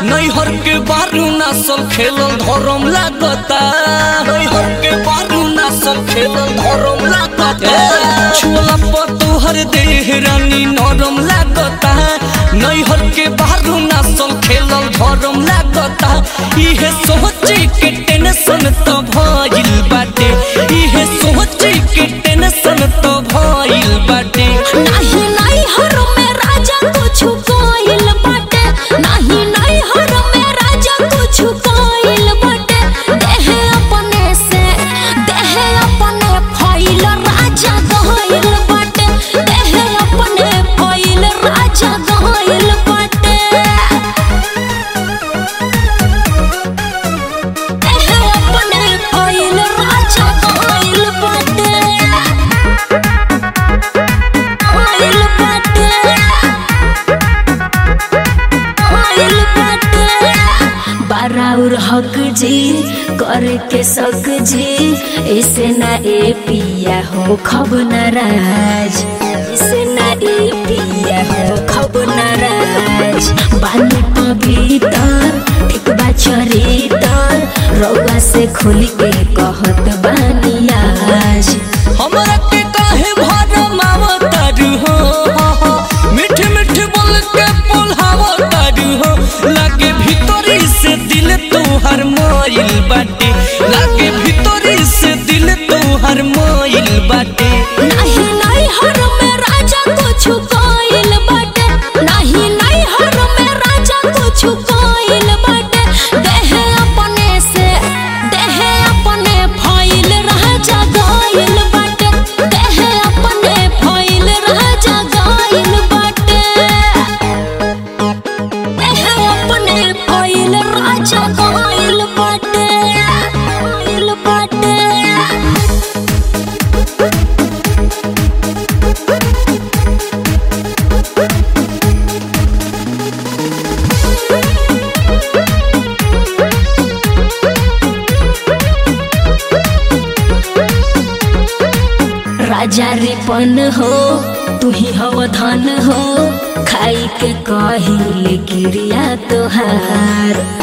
नैहर के बारू नसल खेलल धरम लागता नैहर के बारू नसल खेलल धरम लागता छुअला पर तोहर देह रानी नरम लागता नैहर के बारू नसल खेलल धरम लागता इहे सोचे के टेंशन तो भइल बाटे इहे सोचे के टेंशन तो भइल बाटे नाही नाही हर में राजा कुछ कोइल बाटे नाही नाही हर में राजा कुछ कोइल बाटे देहे अपने से देहे अपने फैल राजा गइल बाटे देहे अपने फैल राजा गइल बाटे देहे अपने फैल राजा गइल बाटे आइल बाटे आइल बाटे बाराउर हक जी करे के सक जी ऐसे ना ए पिया हो खब नाराज ऐसे ना ए पिया हो खब नाराज बानी पवितर एक बा चरितर रउआ से खोल के कहत बानी आज हमरा के काहे भरम आवतारू हो मिठ मिठ बोल के बोलावतारू हो लागे भीतरी से दिल तोहर मोइल बाटे लागे भीतरी से दिल तोहर मोइल बाटे नाही नाही हर में राजा कुछ कोइल बाटे नाही नाही हर में राजा कुछ कोइल बाटे देहे अपने से देहे अपने फैल राजा गइल बाटे देहे अपने फैल राजा गइल बाटे देहे अपने फैल राजा गइल बाटे गइल बाटे राजा रिपन हो तू ही हव धन हो खाई के कहिले क्रिया तोहार